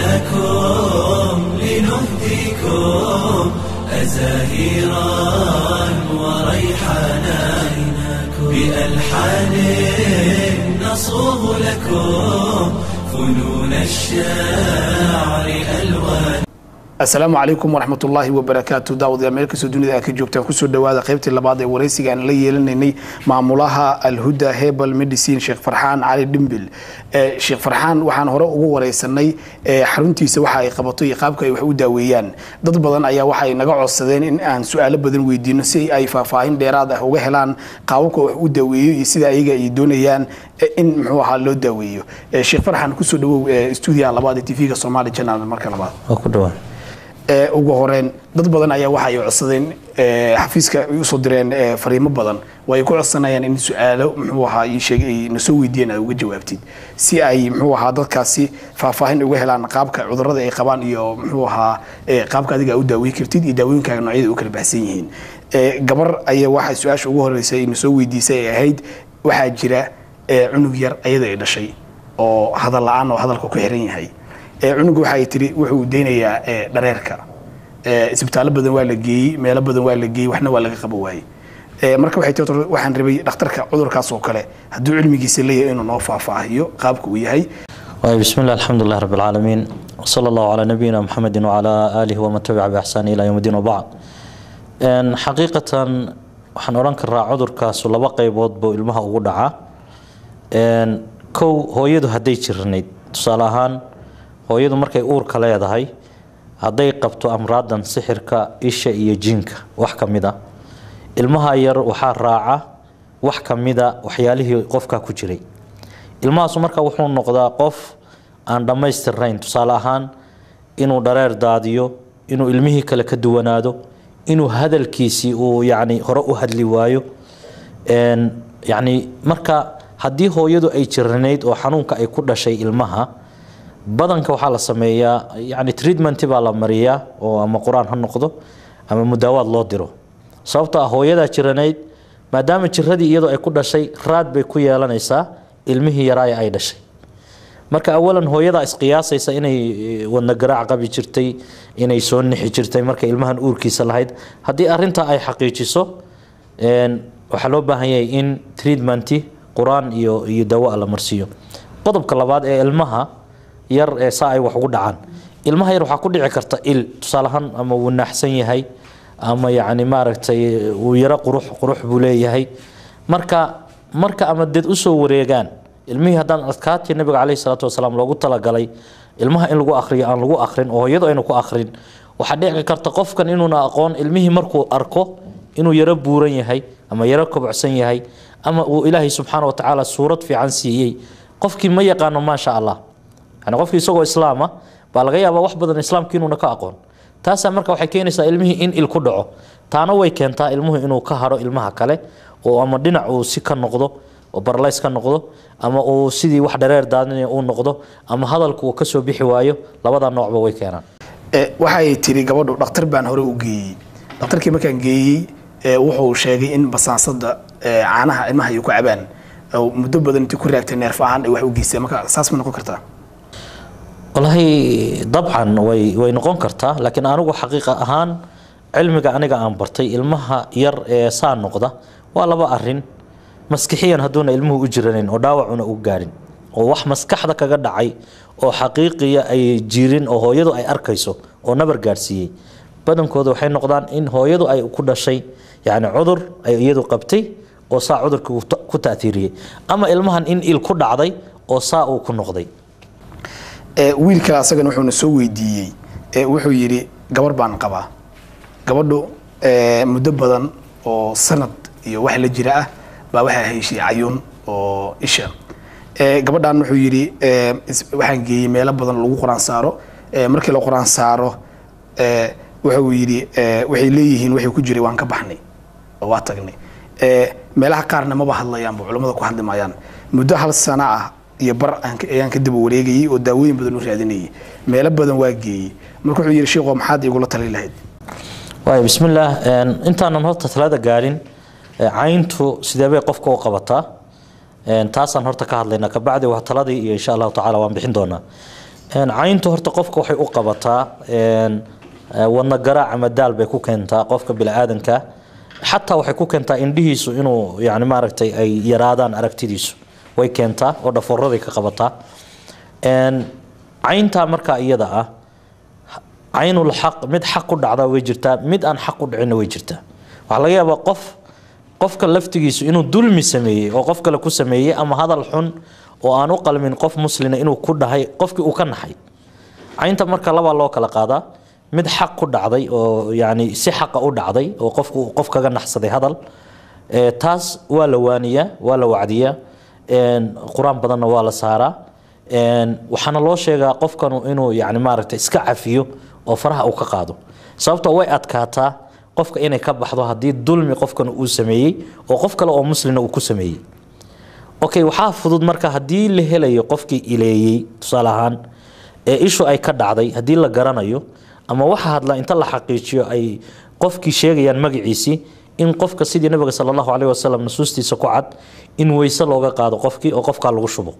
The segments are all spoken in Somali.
أتيناكم لنهديكم أزاهيرا وريحانا بألحان نصوغ لكم فنون الشعر ألوان asalaamu calaykum waraxmat ullaahi wabarakaatu daawadayaal meel kastoo dunida aad ka joogtaan kusoo dhawaada qaybtii labaad ee waraysiga aan la yeelanaynay maamulaha alhuda hebel medicine sheekh farxaan cali dhimbil sheekh farxaan waxaan hore ugu waraysanay xaruntiisa waxa ay qabato iyo qaabka ay wax u daaweeyaan dad badan ayaa waxay naga codsadeen in aan su-aalo badan weydiino si ay faahfaahin dheeraad ah uga helaan qaababka wax u daaweeyo iyo sida ayaga ay doonayaan in muxuu ahaa loo daaweeyo sheekh farxaan kusoo dhawow stuudiyaha labaad ee tv-ga somali channel marka labaad ku dhawaa ugu horeen dad badan ayaa waxa ay codsadeen xafiiska ay usoo direen fariimo badan oo ay ku codsanayaan in su-aalo muxuu ahaa ii sheeg ay nasoo weydiiyeen aad uga jawaabtid si ay muxuu ahaa dadkaasi faahfaahin uga helaan qaabka cudurrada ay qabaan iyo muxuu ahaa qaabka adiga u daaweyn kartid iyo daawooyinkaaga noocyada u kala baxsan yihiin gabar ayaa waxa su-aasha ugu horeysa ay nasoo weydiisay ay ahayd waxaa jira cunug yar ayada ay dhashay oo hadal la-aan oo hadalka ku xiran yahay cunuga waxaay tiri wuxuu deynayaa dhareerka isbitaallo badan waa la geeyey meelo badan waa la geeyey waxna waa laga qaba waayey marka waxay tii waxaan rabay dhakhtarka cudurkaas oo kale hadduu cilmigiisa leeyahay inuu noo faahfaahiyo qaabka uu yahay بسم الله الحمد لله رب العالمين وصلى الله على نبينا محمد وعلى آله ومن تبع بإحسان إلى يوم الدين وبعد حقيقة waxaan oran karaa cudurkaasu laba qaybood buu ilmaha ugu dhacaa kow hooyadu hadday jiranayd tusaale ahaan hooyadu markay uurka leedahay hadday qabto amraadan sixirka isha iyo jinka wax ka mid a ilmaha yar waxaa raaca wax ka mida waxyaalihii qofka ku jiray ilmahaasu marka wuxuu noqdaa qof aan dhammaystirnayn tusaale ahaan inuu dhareer daadiyo inuu ilmihii kale ka duwanaado inuu hadalkiisii uu yani hore u hadli waayo yani marka haddii hooyadu ay jiranayd oo xanuunka ay ku dhashay ilmaha badanka waxaa la sameeyaa yani treatment baa la mariyaa oo ama qur-aan ha noqdo ama mudaawaad loo diro sababto ah hooyadaa jiranayd maadaama jiradii iyadoo ay ku dhashay raad bay ku yeelanaysaa ilmihii yaraaya ay dhashay marka awalan hooyadaa isqiyaasaysa inay wadna garaac qabi jirtay inay soo nixi jirtay marka ilmahan uurkiisa lahayd haddii arintaa ay xaqiijiso waxaa loo baahan yahay in treatmenti qur-aan iyo iyo dawa la marsiiyo qodobka labaad ee ilmaha yar ee saa ay wax ugu dhacaan ilmaha yar waxaa ku dhici karta il tusaaleahaan ama wuu naaxsan yahay ama yacni maaragtay wuu yaro qurux qurux buu leeyahay marka marka ama dad usoo wareegaan ilmihii haddaan adkaatii nabiga caleyhi salaatu wasalaam loogu talagalay ilmaha in lagu akriyo aan lagu akrin oo hooyadu aynu ku akrin waxaa dhici karta qofkan inuuna aqoon ilmihii markuu arko inuu yaro buuran yahay ama yaro kobocsan yahay ama uu ilaahay subxaana wa tacaala suurad fiican siiyey qofkii ma yaqaano maasha allah yani qofkii isagoo islaama baa laga yaabaa wax badan islaamka inuuna ka aqoon taasaa marka waxay keenaysaa ilmihii in il ku dhaco taana way keentaa ilmuhu inuu ka haro ilmaha kale oo ama dhinac uu si ka noqdo oo barlays ka noqdo ama uu sidii wax dhareer daadinaya uu noqdo ama hadalku uu kasoo bixi waayo labada noocba way keenaan waxay tiri gabadhu dhakhtar baan hore u geeyey dhakhtarkii markaan geeyey wuxuu sheegay in basaansada caanaha ilmaha ay ku cabaan muddo badan intii ku raagtay neerf ahaan ay wax u geysteen marka saas ma noqon kartaa wallaahi dabcan way way noqon kartaa laakiin anigu xaqiiqa ahaan cilmiga aniga aan bartay ilmaha yar ee saa noqda waa laba arin maskixiyan hadduuna ilmuhu u jiranayn oo dhaawacuna u gaadhin oo wax maskaxda kaga dhacay oo xaqiiqiya ay jirin oo hooyadu ay arkayso oo nabar gaadhsiiyey badankooda waxay noqdaan in hooyadu ay ku dhashay yani cudur ay iyadu qabtay oo saa cudurkii ku taatiiriyey ama ilmahan in il ku dhacday oo saa uu ku noqday wiil kale asagana wuxuuna soo weydiiyey wuxuu yidhi gabar baan qabaa gabadhu muddo badan oo sanad iyo wax la jira ah baa waxaa heshay cayuun oo isha gabadhan wuxuu yidhi waxaan geeyey meelo badan lagu qur-aan saaro markii la qur-aan saaro wuxuu yidhi waxay leeyihiin waxay ku jiray waan ka baxnay oo waa tagnay meelaha qaarna maba hadlayaanba culammada ku hadli maayaan muddo hal sana ah iyo bar ayaan ka daba wareegayay oo daawooyin badan u raadinayay meelo badan waa geeyey marka wuxuu yidhi sheekho maxaad igula tali lahayd waay bismillaah intaanan horta talada gaadhin cayntu sidee bay qofka u qabataa taasaan horta ka hadlaynaa kabacdi waa taladii iyo insha allahu tacala waan bixin doonaa Een, cayntu horta qofka waxay u qabataa een, eh, wadna garaac ama daal bay ku keentaa qofka biniaadanka xataa waxay ku keentaa indhihiisu inuu yani maaragtay ay yaraadaan aragtidiisu way keentaa oo dhaforaday ka qabataa Een, cayntaa markaa iyada ah caynul xaq mid xaq ku dhacda way jirtaa mid aan xaq u dhicinna way jirtaa waxaa laga yaabaa qof qofka laftigiisu inuu dulmi sameeyey oo qof kale ku sameeyey ama hadal xun oo aan u qalmin qof muslina inuu ku dhahay qofkii uu ka naxay caynta marka labaa loo kala qaadaa mid xaq ku dhacday oo yani si xaqa u dhacday oo qofku qof kaga naxsaday hadal Ee, taas waa la waaniyaa waa la wacdiyaa Een, qur-aan badanna waa la saaraa Een, waxaana loo sheegaa qofkanu inuu yani maaragtay iska cafiyo oo faraha uu ka qaado sababtoo way adkaataa qofka inay ka baxdo haddii dulmi qofkan uu sameeyey oo qof kale oo muslina uu ku sameeyey okay waxaa fudud marka haddii la helayo qofkii ileeyey tusaale ahaan ee ishu ay ka dhacday haddii la garanayo ama waxa hadla inta la xaqiijiyo ay qofkii sheegayaan magaciisii in qofka sidii nabiga sal allahu caleyhi wasalam nusuustiisa ku cad in weyse looga qaado qofkii oo qofkaa lagu shubo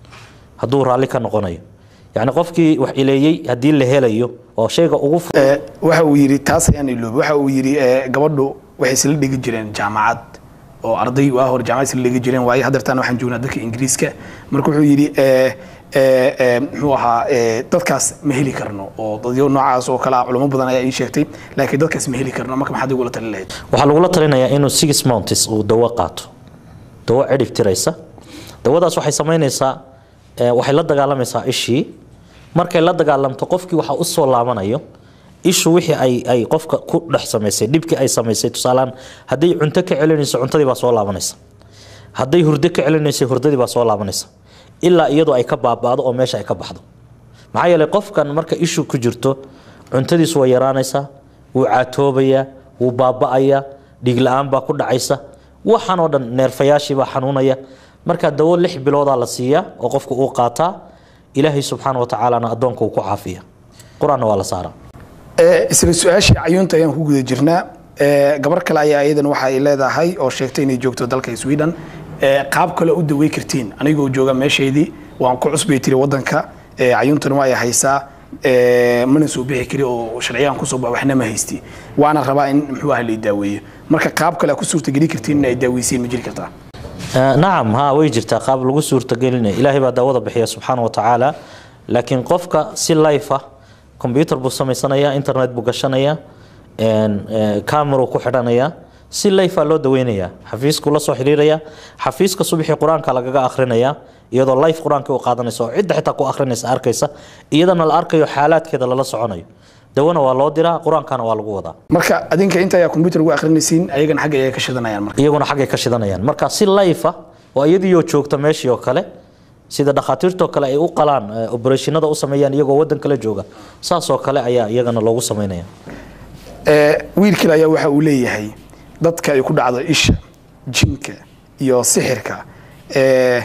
hadduu raalli ka noqonayo yacni qofkii wax ileeyey haddii la helayo oo shayga ugu fu- Ee, waxa uu yidhi taas ayaan iloobay waxa uu yidhi ee, gabadhu waxay isla dhigi jireen jaamacad oo arday waa hore jaamacad isla dhigi jireen waayo haddeertaan waxaan joognaa dalka ingiriiska marka wuxuu yidhi ee, ee, ee, muxuu ahaa ee, dadkaas ma heli karno oo dadyo noocaas oo kale ah culamo badan ayaa ii sheegtay laakiin dadkaas ma heli karno marka maxaad igula talin lahayd waxaa lagula talinayaa inuu six mounts uu dawo qaato dawo cidhib tiraysa dawadaas waxay samaynaysaa eh, waxay la dagaalamaysaa ishii markay la dagaalamto qofkii waxaa u soo laabanayo ishu wixii ay ay qofka ku dhex samaysay dhibkii ay samaysay tusaalaan hadday cunto ka celinayso cuntadii baa soo laabanaysa hadday hurdo ka celinayso hurdadii baa soo laabanaysa ilaa iyadoo ay ka baaba'do oo meesha ay ka baxdo maxaa yeelay qofkan marka ishu ku jirto cuntadiisu way yaraanaysaa wuu caatoobayaa wuu baaba'ayaa dhiig la-aan baa ku dhacaysa waxaan oo dhan neerfayaashii baa xanuunaya marka dawo lix biloodaa la siiyaa oo qofku uu qaataa ilaahay subxaana wa tacaalana addoonka uu ku caafiya qur-aanna waa la saaraa Ee, isla su-aashii cayuunta ayaan ku guda jirnaa Ee, gabar kale ayaa iyadan waxa ay leedahay oo sheegtay inay joogto dalka sweden Ee, qaab kale u dawey kartiin anigoo jooga meeshaydii waan ku cusbay tiri wadanka Ee, cayuuntana waa ay haysaa Ee, mana soo bixi kari oo sharciyaan kusoo bax waxna ma haysti waana rabaa in muxuu ahaa la daaweeyo marka qaab kale ku suurtageli kartiin in ay daaweysiin ma jiri kartaa Eh, nacam ha way jirtaa qaab lagu suurtagelinaya ilaahay baa daawada bixiya subxaana wa tacaala laakiin qofka si life ah combyuter buu samaysanaya internet buu gashanaya cameruu ku xidhanaya si life ah loo daweynaya xafiiskuu la soo xiriiraya xafiiska subaxii qur-aanka lagaga akrinaya iyadoo life qur-aanka u qaadanaysa oo cidda xitaa ku akrinaysa arkaysa iyadana la arkayo xaalaadkeeda lala soconayo dawana waa loo diraa qur-aankana waa lagu wadaa marka adinka inta ayaa computer ugu akrinaysiin ayagana xagga ayay ka shidanayaan marka iyaguna xaggay ka shidanayaan marka si life ah oo iyadiioo joogta meeshii oo kale sida dhakhaatiirtoo kale ay u qalaan eh, operatiinada u sameeyaan iyagoo wadan kale jooga saasoo kale ayaa iyagana loogu sameynaya Ee, wiil kale ayaa waxa uu leeyahay dadka ay ku dhacdo isha jinka iyo sixirka ee,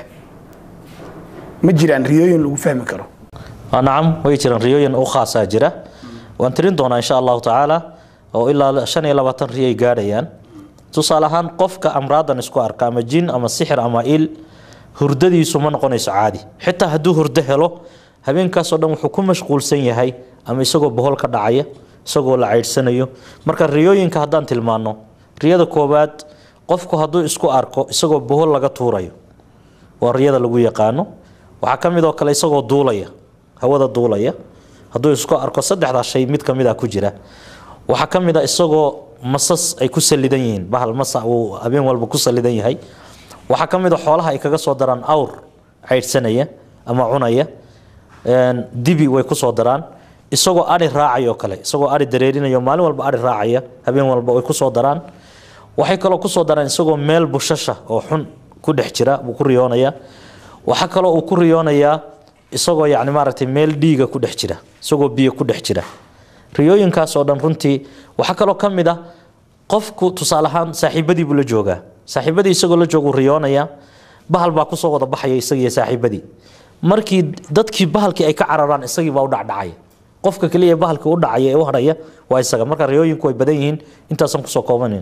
ma jiraan riyooyin lagu fahmi karo Ah, nacam way jiraan riyooyin u khaasaa jira waan tirin doonaa insha allahu tacaala oo ilaa shan iyo labaatan riyay gaadhayaan tusaale ahaan qofka amraadan isku arka ama jin ama sixir ama il hurdadiisu ma noqonayso caadi xitaa hadduu hurdo helo habeenkaasoo dhan wuxuu ku mashquulsan yahay ama isagoo bohol ka dhacaya isagoo la caydhsanayo marka riyooyinka haddaan tilmaano riyada koowaad qofku hadduu isku arko isagoo bohol laga tuurayo waa riyada lagu yaqaano waxaa ka mid oo kale isagoo duulaya hawada duulaya hadduu isku arko saddexdaa shay mid ka mid a ku jira waxaa ka mid a isagoo masas ay ku salidan yihiin bahal masa uu habeen walba ku salidan yahay waxaa ka mid a xoolaha ay kaga soo daraan awr caydhsanaya ama cunaya Een, dibi way ku soo daraan isagoo ari raacay oo kale isagoo ari dareerinayo maalin walba ari raacaya habeen walba way ku soo daraan waxay kaloo ku soo daraan isagoo meel bushasha oo xun ku dhex jira buu ku riyoonaya waxaa kaloo uu ku riyoonayaa isagoo yacni maaragtay meel dhiiga ku dhex jira isagoo biyo ku dhex jira riyooyinkaas oo dhan runtii waxaa kaloo ka mid ah qofku tusaale ahaan saaxiibadii buu la joogaa saaxiibadii isagoo la jooguu riyoonaya bahal baa kusoo wada baxaya isagiiyo saaxiibadii markii dadkii bahalkii ay ka cararaan isagii baa u dhacdhacaya qofka keliya bahalkii u dhacaya ee u hadhaya waa isaga marka riyooyinku way badan yihiin intaasan kusoo koobanayn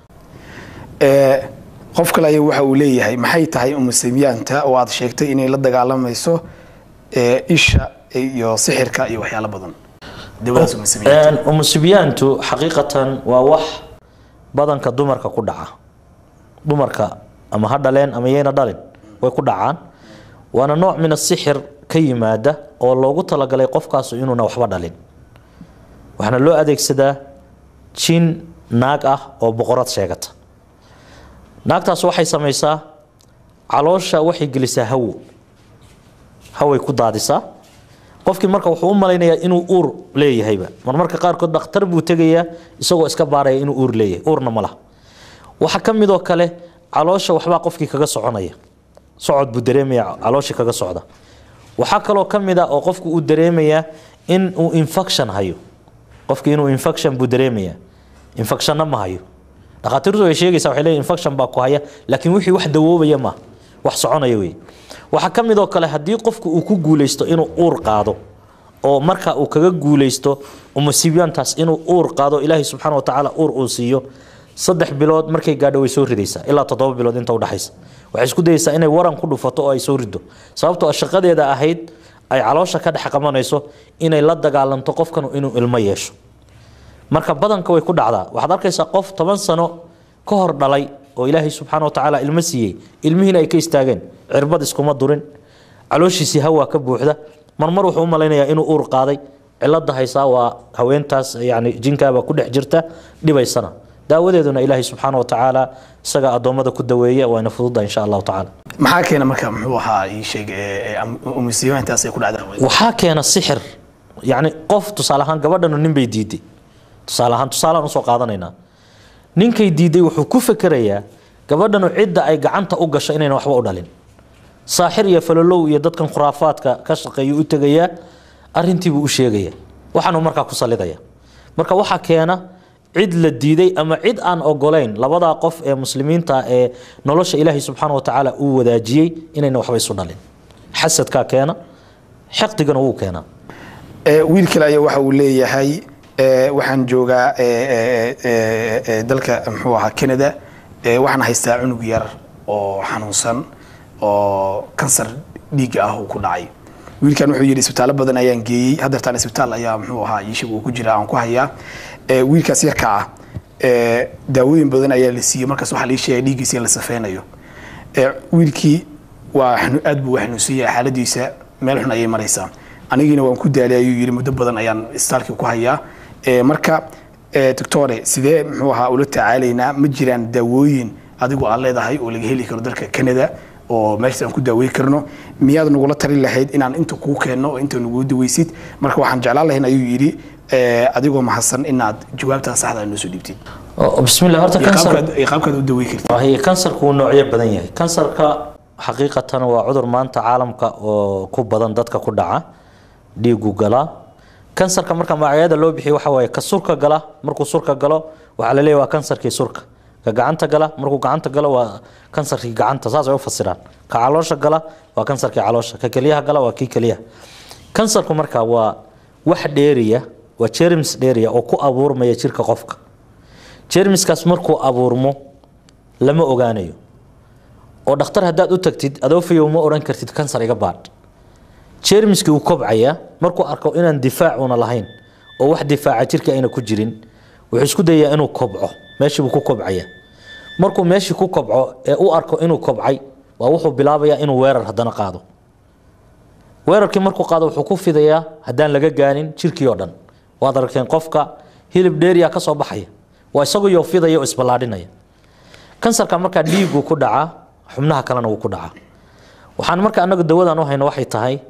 Ee, qof kale ayaa waxa uu leeyahay maxay tahay umusamyaanta oo aad sheegtay inay la dagaalamayso ee, isha iyo sixirka iyo waxyaalo badan dawadaas uma sameeyaan umusibiyaantu xaqiiqatan waa wax badanka dumarka ku dhaca dumarka ama ha dhaleen ama yayna dhalin way ku dhacaan waana nooc min asixir ka yimaada oo loogu talagalay qofkaas inuuna waxba dhalin waxaana loo adeegsadaa jin naag ah oo boqorad sheegata naagtaas waxay samaysaa caloosha waxay gelisaa hawo haway ku daadisaa qofkii marka wuxuu u malaynayaa inuu uur leeyahayba marmarka qaarkood dhakhtar buu tegayaa isagoo iska baaraya inuu uur leeyahay uurna ma laha waxa ka midoo kale caloosha waxbaa qofkii kaga soconaya socod buu dareemaya calooshii kaga socda waxaa kaloo ka mid a oo qofku uu dareemayaa in uu infection hayo qofkii inuu infection buu dareemayaa infectionna ma hayo dhakhaatiirtu way sheegaysaa waxay leeyihin infection baa ku haya laakiin wixii wax dawoobaya ma wax soconaya wey waxaa ka mid oo kale haddii qofku uu ku guulaysto inuu uur qaado oo marka uu kaga guulaysto umusiibyaantaas inuu uur qaado ilaahay subxaana wa tacaala uur uu siiyo saddex bilood markay gaadho way soo ridaysaa ilaa toddoba bilood inta udhexaysa waxay isku dayaysaa inay waran ku dhufato oo ay soo rido sababtoo shaqadeeda ahayd ay caloosha ka dhex qabanayso inay la dagaalanto qofkan inuu ilmo yeesho marka badanka way ku dhacdaa waxaad arkaysaa qof toban sano ka hor dhalay oo ilaahay subxaana wa tacaala ilmo siiyey ilmihiina ay ka istaageen cirbad iskuma durin calooshiisii hawaa ka buuxda marmar wuxuu u malaynayaa inuu uur qaaday cilada haysaa waa haweentaas yani jinkaaba ku dhex jirta dhibaysana daawadeeduna ilaahay subxaana wa tacaala isaga addoommada ku daweeya wayna fududa insha allahu tacaala maxaa keena marka muxuu ahaa ii sheeg umusiibaantaas ay ku dhacdaa waxaa keena sixir yani qof tusaale ahaan gabadhanu nin bay diiday tusaale ahaan tusaalaan usoo qaadanaynaa ninkay diiday wuxuu ku fekerayaa gabadhanu cidda ay gacanta u gasho inayna waxba u dhalin saaxir iyo falolow iyo dadkan khuraafaadka ka shaqeeya u tegayaa arintiibuu u sheegaya waxaanuu markaa ku salidaya marka waxaa keena cid la diiday ama cid aan ogolayn labadaa qof ee muslimiinta ee nolosha ilaahay subxaana wa tacaala uu wadaajiyey inayna waxba isu dhalin xasadkaa keena xaqdigana wuu keenaa wiil kale ayaa waxa uu leeyahay waxaan joogaa dalka muxuu ahaa canada waxaan haystaa cunug yar oo xanuunsan oo kansar dhiigga ah uu ku dhacay wiilkan wuxuu yidhi isbitaallo badan ayaan geeyey haddeertaan isbitaal ayaa muxuu ahaa iishig uu ku jira aan ku hayaa wiilkaas yarka ah daawooyin badan ayaa la siiyey markaas waxaa lii sheegay dhiiggiisa in la safeynayo wiilkii waa aad buu xanuunsan yahay xaaladiisa meel xun ayay maraysaa anigiina waan ku daalay ayuu yidhi muddo badan ayaan isbitaalkii ku hayaa marka doctore sidee muxuu ahaa ula tacaalaynaa ma jiraan daawooyin adigu aad leedahay oo laga heli karo dalka canada oo meeshaas aan ku daaweyn karno miyaad nagula talin lahayd inaan inta kuu keenno oo inta nagu daweysid marka waxaan jeclaan lahayn ayuu yidhi adigoo mahadsan inaad jawaabtaa saxda noo soo dhiibtid bismillah horta kansar qaabkaad u daweyn kartid wahay kansarku wuu noocyo badan yahay kansarka xaqiiqatan waa cudur maanta caalamka oo ku badan dadka ku dhaca dhiigu galaa kansarka marka magacyada loo bixiyo waxa waaye ka surka gala markuu surka galo waxaa la leeyahay waa kansarkii surka ka gacanta gala markuu gacanta galo waa kansarkii gacanta saas ay u fasiraan ka caloosha gala waa kansarkii caloosha ka keliyaha gala waa kii keliyaha kansarku marka waa wax dheeriya waa jerms dheeriya oo ku abuurmaya jirka qofka jermiskaas markuu abuurmo lama ogaanayo oo dhakhtar haddaad u tagtid adoofayow ma odhan kartid kansar iga baadh jermiskii uu kobcaya markuu arko inaan difaacuuna lahayn oo wax difaaca jirka ayna ku jirin wuxuu isku dayaa inuu kobco meeshiibuu ku kobcaya markuu meeshii ku kobco ee u arko inuu kobcay waa wuxuu bilaabayaa inuu weerar haddana qaado weerarkii markuu qaado wuxuu ku fidayaa haddaan laga gaanin jirkii oo dhan waad aragteen qofka hilib dheeriya ka soo baxaya waa isaguyoo fidaya oo isballaadhinaya kansarka markaa dhiigu ku dhacaa xubnaha kalena wuu ku dhacaa waxaan marka anagu dawadan u hayno waxay tahay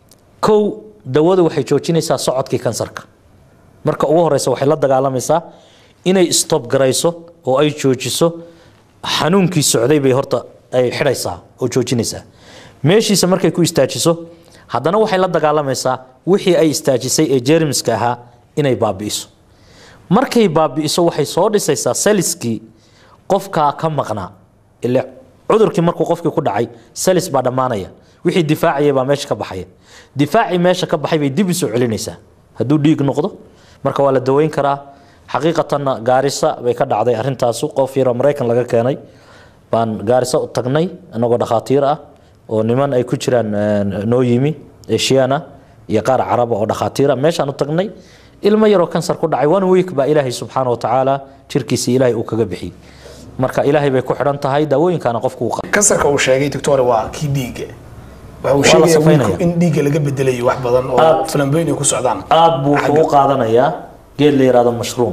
kow dawadu waxay joojinaysaa socodkii kansarka marka ugu horeysa waxay la dagaalamaysaa inay stop garayso oo ay joojiso xanuunkii socday bay horta ay xidhaysaa oo joojinaysaa meeshiisa markay ku istaajiso haddana waxay la dagaalamaysaa wixii ay istaajisay ee jermiska ahaa inay baabi'iso markay baabi'iso waxay soo dhisaysaa saliskii qofkaa ka maqnaa ile cudurkii markuu qofkii ku dhacay salis baa dhammaanaya wixii difaacaya baa meesha ka baxaya difaacii meesha ka baxay bay dib usoo celinaysaa hadduu dhiig noqdo marka waa la daweyn karaa xaqiiqatanna gaarisa bay ka dhacday arintaasu qof yaroo maraykan laga keenay baan gaarisa u tagnay anagoo dhakhaatiir ah oo niman ay ku jiraan noo yimi eshiyan ah iyo qaar caraba oo dhakhaatiira meeshaan u tagnay ilmo yaroo kansar ku dhacay one week baa ilaahay subxaana wa tacaala jirkiisii ilaahay uu kaga bixiyey marka ilaahay bay ku xidhan tahay daawooyinkaana qofku uu qaato. kansarka uu sheegay doctor waa kii dhiigga waxa uu la sheegaya safaynaya. wiilku in dhiigga laga bedelayo wax badan oo Aad. flamboyn ay ku socdaan aad buu wuxuu u qaadanayaa geed la yihahdo mushroom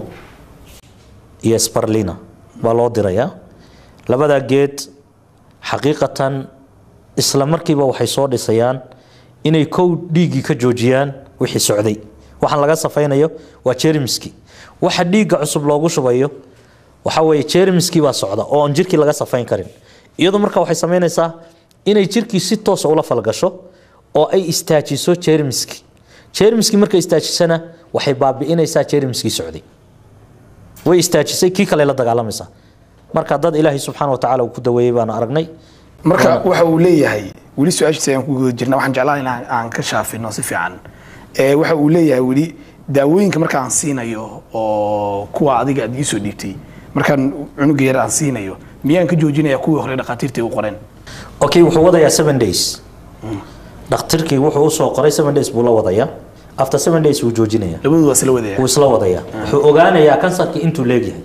iyo sparlina baa loo dirayaa labadaa geed xaqiiqatan isla markiiba waxay soo dhisayaan inay kow dhiiggii ka joojiyaan wixii socday waxaan laga safaynayo waa jermiski waxa dhiigga cusub loogu shubayo waxa weeye jermiskii baa socda oo aan jirkii laga safayn karin iyadu marka waxay samaynaysaa inay jirkii si toosa ula falgasho oo ay istaajiso jermiski jermiski markay istaajisana waxay baabi'inaysaa jermiskii socday way istaajisay kii kale la dagaalamaysaa marka dad ilaahay subxaana wa tacaala uu ku daweeyey baanu aragnay marka waxa uu leeyahay weli su-aashiisa ayaan ku guda jirna waxaan jeclaan in aan aan ka shaafino si fiican ee waxa uu leeyahay weli daawooyinka marka aan siinayo oo kuwa adiga aad iisoo dhiibtay markaan cunuga yar aan siinayo miyaan ka joojinaya kuwii hore dhakhaatiirta ay u qoreen okay wuxuu wadayaa seven days dhakhtarkii wuxuu usoo qoray seven days buu la wadayaa after seven days wuu joojinaya labadooda isla wadaya wuu isla wadayaa wuxuu ogaanayaa kansarkii intuu leegyahay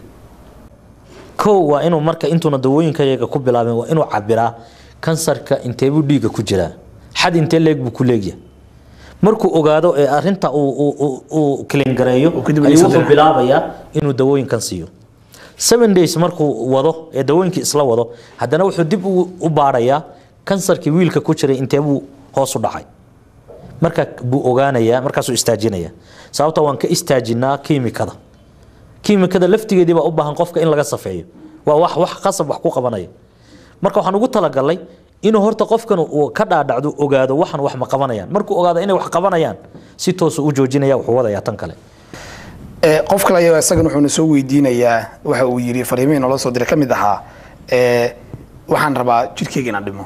kow waa inuu marka intuuna dawooyinka yaga ku bilaabin waa inuu cabiraa kansarka inteebuu dhiigga ku jiraa xad intee leeg buu ku leegyahay markuu ogaado ee arinta uu- uu uu- uu kilingareeyo Uu kadib ayuu iibsan wuxuu doonaa. bilaabayaa inuu dawooyinkan siiyo seven days markuu wado ee dawooyinkii isla wado haddana wuxuu dib u u baarayaa kansarkii wiilka ku jiray inteebuu hoos u dhacay marka buu ogaanayaa markaasuu istaajinaya sababta waan ka istaajinaa kiimikada kiimikada laftigeedii baa u baahan qofka in laga safeeyo waa wax wax qasab wax ku qabanaya marka waxaan ugu talagalay inuu horta qofkan uu ka dhaadhacdo ogaado waxan wax ma qabanayaan markuu ogaado inay wax qabanayaan si toosu u joojinaya wuxuu wadayaa tan kale Ee, qof kale ayaa isagan wuxuuna soo weydiinayaa waxa uu yidhi fariimihii noola soo diray ka mid ahaa ee, waxaan rabaa jirkeyga inaan dhimo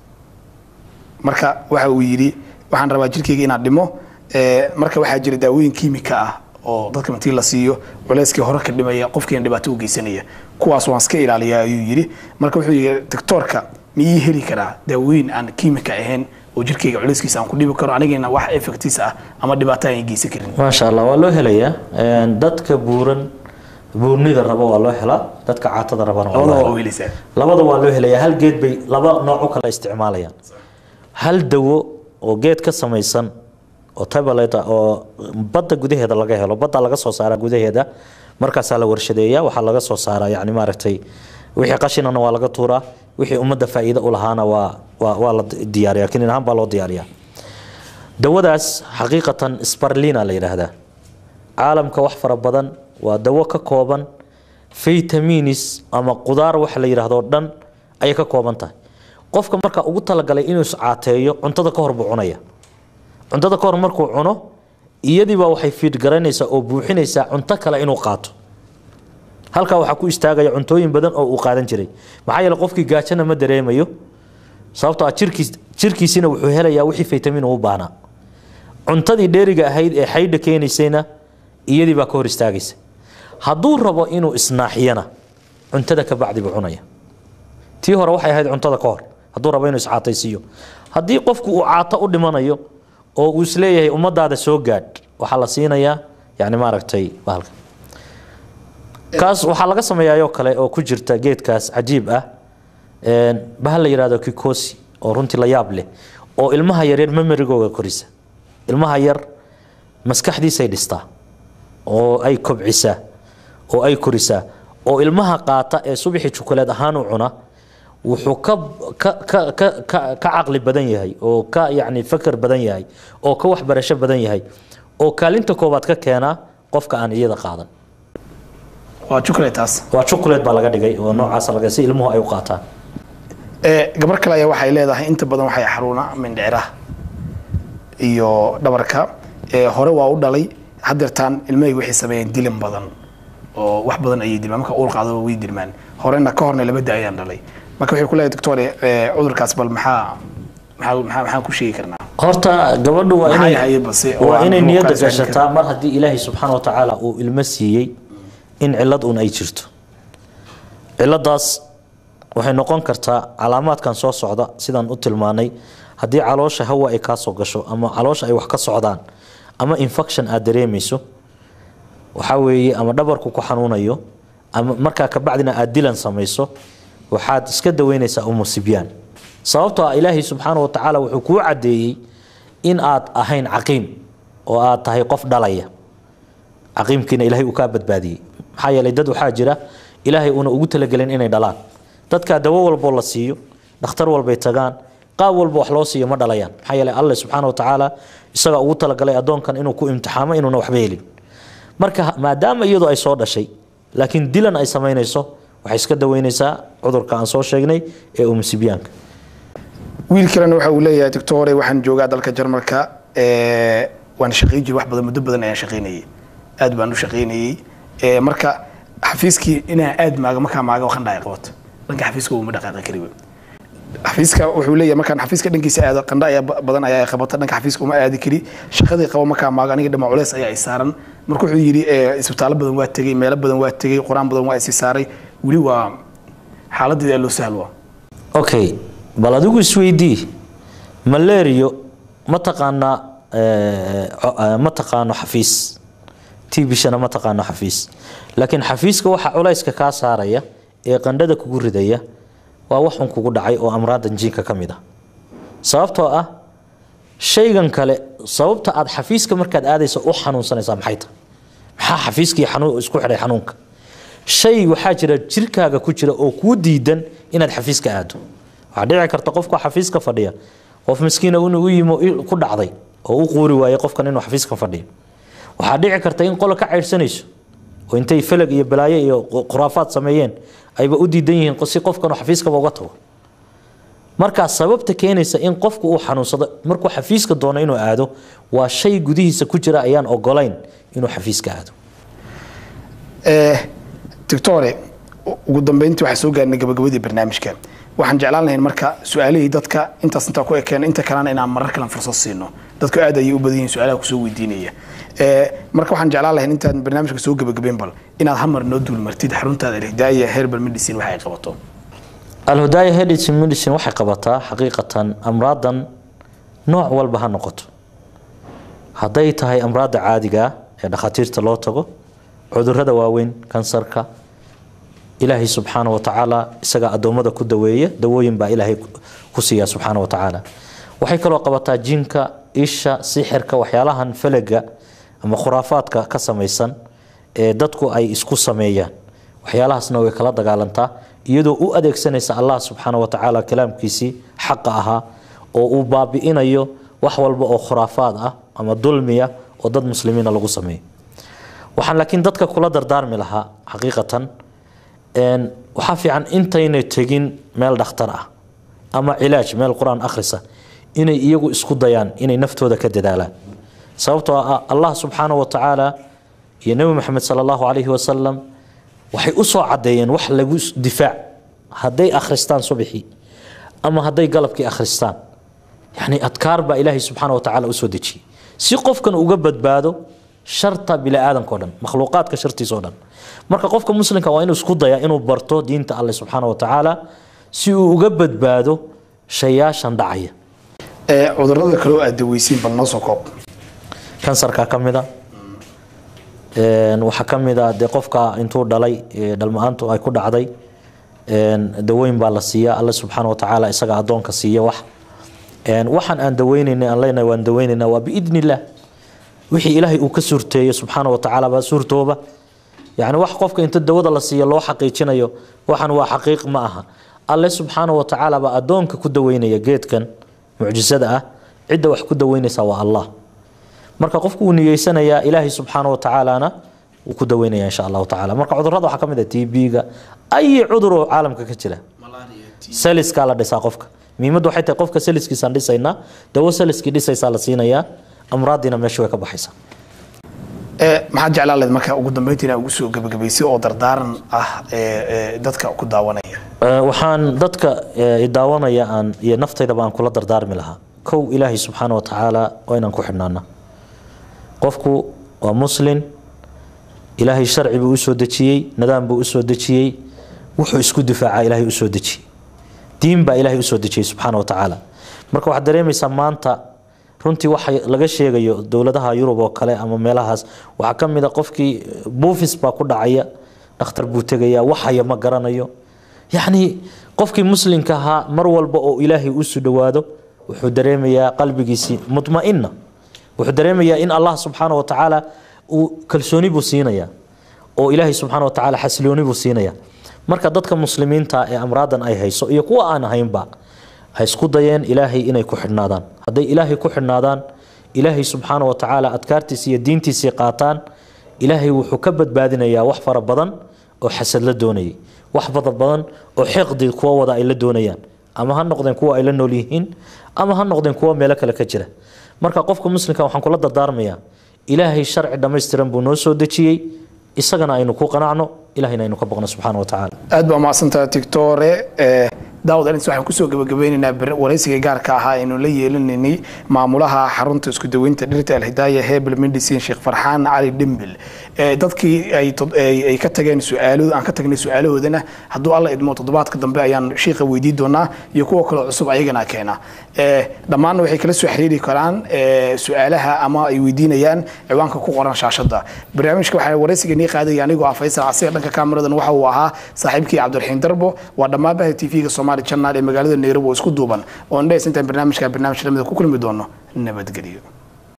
marka waxa uu yidhi waxaan rabaa jirkeyga inaan dhimo ee, marka waxaa jira daawooyin kiimika ah oo dadka martii la siiyo culeyskii hore ka dhimaya qofkiina dhibaato u geysanaya kuwaas waan iska ilaaliyaa ayuu yidhi marka wuxuu yidhi doctoorka miyii heli karaa daawooyin aan kiimika ahayn oo jirkeyga culeyskiisa aan ku dhibi karo anigana wax effectiis ah ama dhibaato aan geysan karin maasha allah waa loo helayaa Een, dadka buuran buurnida raba waa loo helaa dadka caatada rabana waa loo labadaba helaa waa helaysaa labada waa loo helayaa hal geed bay laba nooc u kala isticmaalayaan hal dawo oo geed ka samaysan oo tablet ah oo badda gudaheeda laga helo badda laga soo saaraa gudaheeda markaasaa la warshadeeyaa waxaa laga soo saaraa yani maaragtay wixii qashinana waa laga tuuraa wixii ummadda faa'iido u lahaana waa waa waa la diyaariyaa kinin ahaan baa loo diyaariyaa dawadaas xaqiiqatan sparlina la yidhaahdaa caalamka wax fara badan waa dawo ka kooban vitamins ama qudaar wax la yidhaahdo dhan ayay ka kooban tahay qofka marka ugu talagalay inuu iscaateeyo cuntada ka hor buu cunaya cuntada ka hor markuu cuno iyadiiba waxay fiid garanaysaa oo buuxinaysaa cunto kale inuu qaato halkaa waxaa ku istaagaya cuntooyin badan oo uu qaadan jiray maxaa yeele qofkii gaajana ma dareemayo sababtoo ah jirkiis jirkiisina wuxuu helayaa wixii vitamin uu u baahnaa cuntadii dheeriga ahayd ee xaydha keenaysayna iyadii baa ka hor istaagaysa hadduu rabo inuu isnaaxiyana cuntada ka bacdi buu cunaya tii hore waxay ahayd cuntada ka hor hadduu rabo inuu iscaataysiiyo haddii qofku uu caato u dhimanayo oo uu isleeyahay ummadaada soo gaadh waxaa la siinayaa yani maaragtay bahalka kaas waxaa laga sameeyaayoo kale oo ku jirta geedkaas cajiib ah een, bahal la yidhahdo kikosi oo runtii la yaab leh oo ilmaha yaryar memerigooga korisa ilmaha yar maskaxdiisay dhistaa oo ay kobcisaa oo ay korisaa oo ilmaha qaata ee subaxii jukuleed ahaan u cuna wuxuu ka ka ka ka ka ka caqli badan yahay oo ka yacni fakar badan yahay oo ka waxbarasho badan yahay oo kaalinta koowaad ka keenaa qofka aan iyada qaadan waa chocolataas waa chocolate baa laga dhigay oo noocaas laga si ilmuhu ay u qaataan ee gabar kale ayaa waxay leedahay inta badan waxay xaruuna mindhiciraha iyo dhabarka ee hore waa u dhalay hadeertaan ilmahayga waxay sameeyeen dilin badan oo wax badan ayay dilmaan marka uur qaadaba way dilmaan horena ka horna laba da ayaan dhalay marka waxay ku leedahay doctor ee cudurkaas bal maxaa maxaa maxaa maxaan ku sheegi karnaa horta gabadhu waa Maxay inay ahayd base oo waa aan inay ugu niyadda kaasaan gashataa mar haddii ilaahay subxaana wa tacaala uu ilmo siiyey in cilad un ay jirto ciladaas waxay noqon kartaa calaamaadkan soo socda sidaan u tilmaanay haddii caloosha hawa ay kaa soo gasho ama caloosha ay wax ka socdaan ama infection aad dareemayso waxaa weeye ama dhabarku ku xanuunayo ama markaa kabacdina aad dilan samayso waxaad iska daweynaysaa umu sibyaan sababtoo ah ilaahay subxaana wa tacaala wuxuu kuu caddeeyey in aad ahayn caqiim oo aad tahay qof dhalaya caqiimkiina ilaahay uu kaa badbaadiyey maxaa yeelay dad waxaa jira ilaahay uuna ugu talagelin inay dhalaan dadkaa dawo walboo la siiyo dhakhtar walbay tagaan qaab walba wax loo siiyo ma dhalayaan maxaa yeelay alle subxaana wa tacaala isagaa ugu talagalay addoonkan inuu ku imtixaamo inuuna waxba helin marka maadaama iyadu ay soo dhashay laakiin dilan ay samaynayso waxay iska daweynaysaa cudurka aan soo sheegnay ee umusibyaanka wiil kalena waxa uu leeyahay doctore waxaan joogaa dalka jarmalka ee, waan shaqayn jiray wax badan muddo badan ayaan shaqaynayay aad baan u shaqaynayay ee, marka xafiiskii inaan aad maaga markaa maaga waxaan dhahay qabato dhanka xafiiska uma dhaqaaqi kari wey xafiiska wuxuu leeyahay markaan xafiiska dhankiisa aado qandha ayaa ba- badan ayaa qabata dhanka xafiiska uma aadi kari shaqadii qabo markaa maaga aniga dhama culeys ayaa i saaran marka wuxuu yidhi ee, isbitaallo badan waa tegey meelo badan waa tegey qur-aan badan waa isi saaray weli waa xaaladeeda loo sahlo okay bal adigu isweydii malario ma taqaanaa eh, co- eh, ma taqaano xafiis tbishana ma taqaano xafiis laakiin xafiiska waxa culayska kaa saaraya ee qandhada kugu ridaya waa waxun kugu dhacay oo amraadan jiinka ka mid ah sababtoo ah shaygan kale sababta aad xafiiska markaad aadaysa u xanuunsanaysaa maxay tahay maxaa xafiiskii xanuun isku xidhay xanuunka shay waxaa jira jirkaaga ku jira oo kuu diidan inaad xafiiska aado waxaa dhici karta qofka xafiiska fadhiya qof miskiina inuu u yimo i- ku dhacday oo u quuri waayay qofkan inuu xafiiska fadhiyo waxaa dhici karta in qolo ka caydhsanayso oo intay falag iyo balaayo iyo khuraafaad sameeyeen ayba u diidan yihiin si qofkan uu xafiiskaba uga tago markaa sababta keenaysa in qofku uu xanuunsado markuu xafiiska doono inuu aado waa shay gudihiisa ku jira ayaan ogolayn inuu xafiiska aado Eh, doctore u- ugu dambeyntii waxaa soo gaarnay gabagabadii barnaamijka waxaan jeclaan lahayn marka su-aalihii dadka intaas intaa ku ekeen inta kalena inaan marar kalen fursad siino dadku aad ayay u badan yihiin su-aalaha kusoo weydiinaya Eh, marka waxaan jeclaan lahayn intaan barnaamijka soo gabagabeyn bal inaad hamar noo duulmartid xaruntaada alhidaaya herbal medicine waxa ay qabato alhudaaya hedis medicine waxay qabataa xaqiiqatan amraadan nooc walba ha noqoto hadday tahay amraadda caadiga ah ee dhakhaatiirta loo tago cudurrada waaweyn kansarka ilaahay subxaana wa tacaala isagaa addoommada ku daweeya dawooyin baa ilaahay ku- ku siiya subxaana wa tacaala waxay kaloo qabataa jinka isha sixirka waxyaalahan falaga ama khuraafaadka ka samaysan ee dadku ay isku sameeyaan waxyaalahaasna way kala dagaalantaa iyadoo u adeegsanaysa allah subxaana wa tacaala kalaamkiisii xaqa ahaa oo uu baabi'inayo wax walba oo khuraafaad ah ama dulmiya oo dad muslimiina lagu sameeyo waxaan laakiin dadka kula dardaarmi lahaa xaqiiqatan een, waxaa fiican intaynay tegin meel dhakhtar ah ama cilaaj meel qur-aan akhrisa inay iyagu isku dayaan inay naftooda ka dadaalaan sababtoo ah allah subxaana wa tacaala iyo nebi maxamed sala allahu calayhi wasalam waxay u soo caddeeyeen wax lagu s- difaac hadday akhristaan subixii ama hadday galabkii akhristaan yani adkaar baa ilaahay subxaana wa tacaala usoo dejiyey si qofkan uga badbaado sharta biniaadanka o dhan makhluuqaadka shartiisa o dhan marka qofka muslimka waa inuu isku daya inuu barto diinta alle subxaana wa tacaala si uu uga badbaado shayaashan dhacaya Eh, cudurrada kale oo aad daweysiin bal noo soo koob kansarka ka mida Een, waxaa ka mid a dee qofka intuu dhalay ee dhalma-aantu ay ku dhacday een, dawooyin baa la siiya alle subxaana wa tacaala isaga addoonka siiya wax Een, waxaan aan daweynaynay aan leenahay waan daweynaynaa waa biidni illaah wixii ilaahay uu ka suurteeyo subxaana wa tacaala baa suurtooba yacni wax qofka inta dawada la siiyo loo xaqiijinayo waxan waa xaqiiq ma aha alle subxaana wa tacaala baa addoonka ku daweynaya geedkan mucjisada ah cidda wax ku daweynaysa waa allah marka qofku uu niyeysanayaa ilaahay subxaana wa tacaalana wuu ku daweynaya insha allahu tacala marka cudurrada waxaa ka mid ah tb-ga ay cudur oo caalamka ka jira saliskaa la dhisaa qofka muhiimaddu waxay tahay qofka saliskiisaan dhisaynaa dawo saliskii dhisaysaa la siinayaa amraadiina meesha way ka baxaysaa Eh, maxaad jeclaan lahayd marka ugu dambeyntii inaa ugu soo gabagabaysay oo dardaaran ah ee ee dadka ku daawanaya Ee, waxaan dadka ee, i daawanaya aan iyo naftaydaba aan kula dardaarmi lahaa kow ilaahay subxaana wa tacaala waa inaan ku xidhnaana qofku waa muslin ilaahay sharci buu usoo dejiyey nidaam buu usoo dejiyey wuxuu isku difaacaa ilaahay usoo dejiyey diin baa ilaahay usoo dejiyey subxaana wa tacaala marka waxaad dareemaysaa maanta runtii waxa laga sheegayo dowladaha yurub oo kale ama meelahaas waxaa ka mid a qofkii buufis baa ku dhacaya dhakhtar buu tegaya waxaya ma garanayo yacni qofkii muslimka ahaa mar walba oo ilaahay usu dhowaado wuxuu dareemayaa qalbigiisii mutma'ina wuxuu dareemayaa in allah subxaana wa tacaala uu kalsooni buu siinaya oo ilaahay subxaana wa tacaala xasilooni buu siinaya marka dadka muslimiinta ee amraadan ay hayso iyo kuwa aan ahaynba ha isku dayeen ilaahay inay ku xidhnaadaan hadday ilaahay ku xidhnaadaan ilaahay subxaana wa tacaala adkaartiisii iyo diintiisii qaataan ilaahay wuxuu ka badbaadinayaa wax fara badan oo xasad la doonayay wax fara badan oo xiqdi kuwa wada ay la doonayaan ama ha noqdeen kuwa ay la nool yihiin ama ha noqdeen kuwa meelo kale ka jira marka qofka muslimka waxaan kula dardaarmayaa ilaahay sharci dhammaystiran buu noo soo dejiyey isagana aynu ku qanacno ilahayna aynu ka boqno subxaana wa tacaala aad baa mahadsantaha tictore daawad alins waxaan kusoo gabagabeynaynaa waraysiga gaarka ahaa aynu la yeelinaynay maamulaha xarunta isku daweynta dhirta alhidaaya hebel medicine sheekh farxaan cali dhimbil dadkii ay ka tageen su-aalo aan ka tagnay su-aalahoodana hadduu alla idmo toddobaadka dambe ayaan shiiqa weydiin doonaa iyo kuwa kale cusub ayagana keena dhammaanna waxay kala soo xiriiri karaan su-aalaha ama ay weydiinayaan ciwaanka ku qoran shaashada barnaamijka waxaa waraysiga nii qaadaya anigoo ah faysal casiir dhanka kaamiradan waxa uu ahaa saaxiibkii cabdiraxiim darbo waa dhammaan baha tv-ga soomaali channel ee magaalada nairobi oo isku duuban oo indhays intaan barnaamijka barnaamij lamida ku kulmi doono nabadgelyo